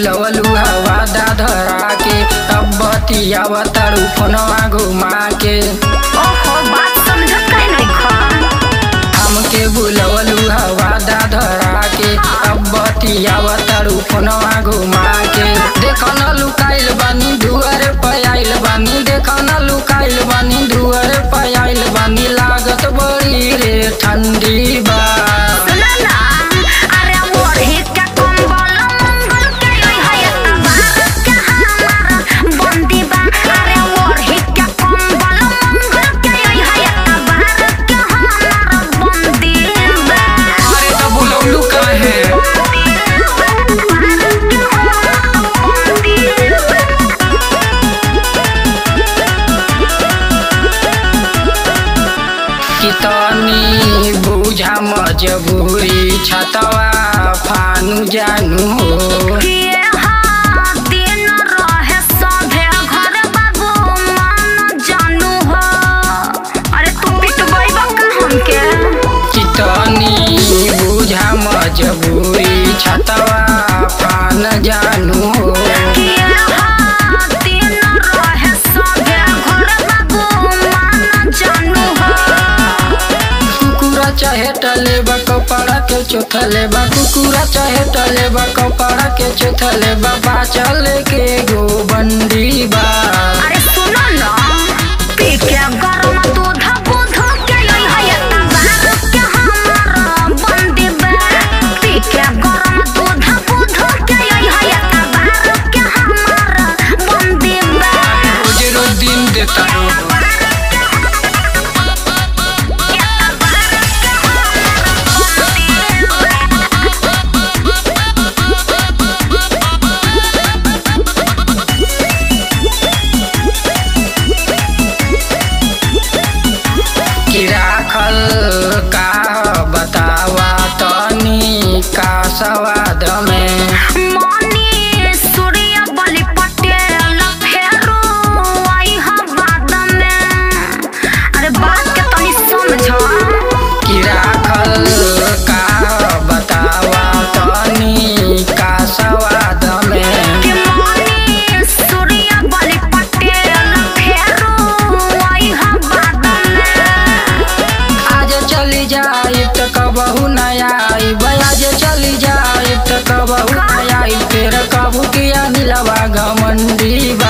बुलवलू हवा दा धरा के अब बतियाव तारू फोनवा घुमा के ओहो बात समझत काहे नहीं खा हमके बुलवलू हवा दा धरा के अब बतियाव तारू फोनवा घुमा के देखो न लुकाइल बानी दुआर पे आइल बानी देखो न लुकाइल बानी दुआर पे आइल बानी लागत बड़ी रे ठंडी बा सुना ना अरे मोरही के कंबल मंगल के ओइ है तबार के हमारा बंदी बा अरे मोरही के कंबल मंगल के ओइ है तबार के हमारा बंदी बा अरे तो बुलवलू काहे कितनी बुझा मजबूरी छतवा फानु जानू हो किए हाँ दिन रहे सभे घर बाबू मान जानू हो अरे तू पिटबै बका हमके कितनी बुझा मजबूरी छतवा फान जानू हो किए हाँ दिन रहे सभे घर बाबू मान जानू हो कुकुरा चाहे टले बा कपड़ा के चोथले बा कुकुरा चाहे टले बा कपड़ा के चोथले बा बाचल के गो बंदी बा अरे सुनो ना पी के गरम दूध बुध के लई है तबार के हमारा बंदी बा पी के गरम दूध बुध के लई है तबार के हमारा बंदी बा रोज रोज दिन देता रो कि राखल का बतावा तनी का सवाद में मनी सूर्य बलि पटेल फेरो आई हा बाद में अरे बात के तनी समझ कि राखल का बतावा तनी का सवाद में कि मनी सूर्य बलि पटेल फेरो आई हा बाद में आज चली जाई त कबहू न आई आज चली जाई त कबहू न आई फिर कबू किया नीलवा घमंडी